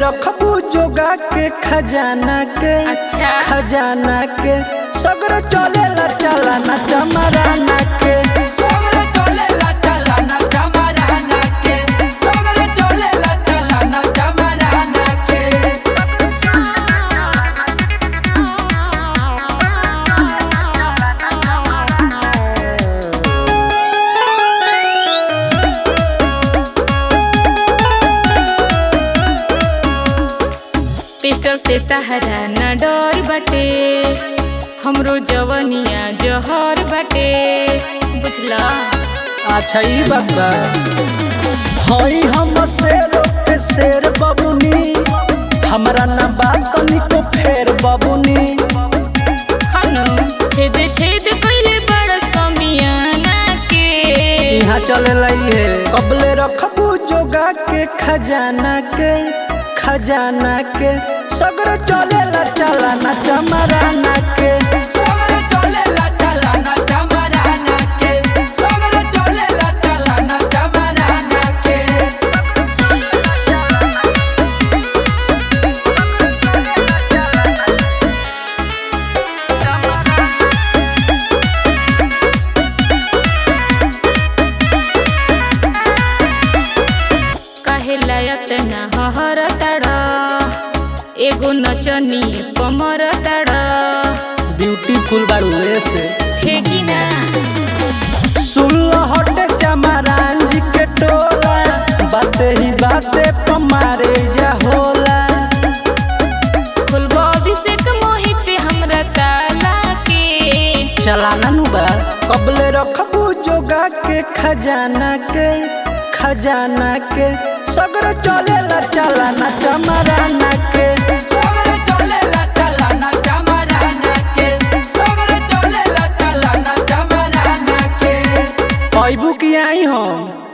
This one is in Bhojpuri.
रखबू जोगा के खजाना के अच्छा। खजाना के सगर चलेला चलाना चमराना के सगरे चलेला चलाना चमराना के सगरे चलेला चलाना चमराना के पिस्टल से तहरा न डर बटे हमरो जवनिया जहर बटे बुझला अच्छा ई बात बा हई हम शेर के शेर बबुनी हमरा ना बात को फेर बबुनी हनु छेद छेद कइले बड़ समियाना के यहाँ चले लाई है कबले रखबू जोगा के खजाना के खजाना के सगर चलेला चलाना चमराना के सगरे चलेला चलाना चमराना के सगरे चलेला चलाना चमराना के काहे लायत ना हहर तड़ एगो नचनी कमर तड़ ब्यूटीफुल बारू से ठेकी ना सुल्ला हटे चमरान जी के टोला बाते ही बाते पमारे जा होला फुलबो अभिषेक मोहित हमरा ताला के चलाना नु बा कबले रखबू जोगा के खजाना के खजाना के सगर चलेला चलाना चमराना के सगरे चलेला चलाना चमराना के सगरे चलेला चलाना चमराना के पैबू की आई हम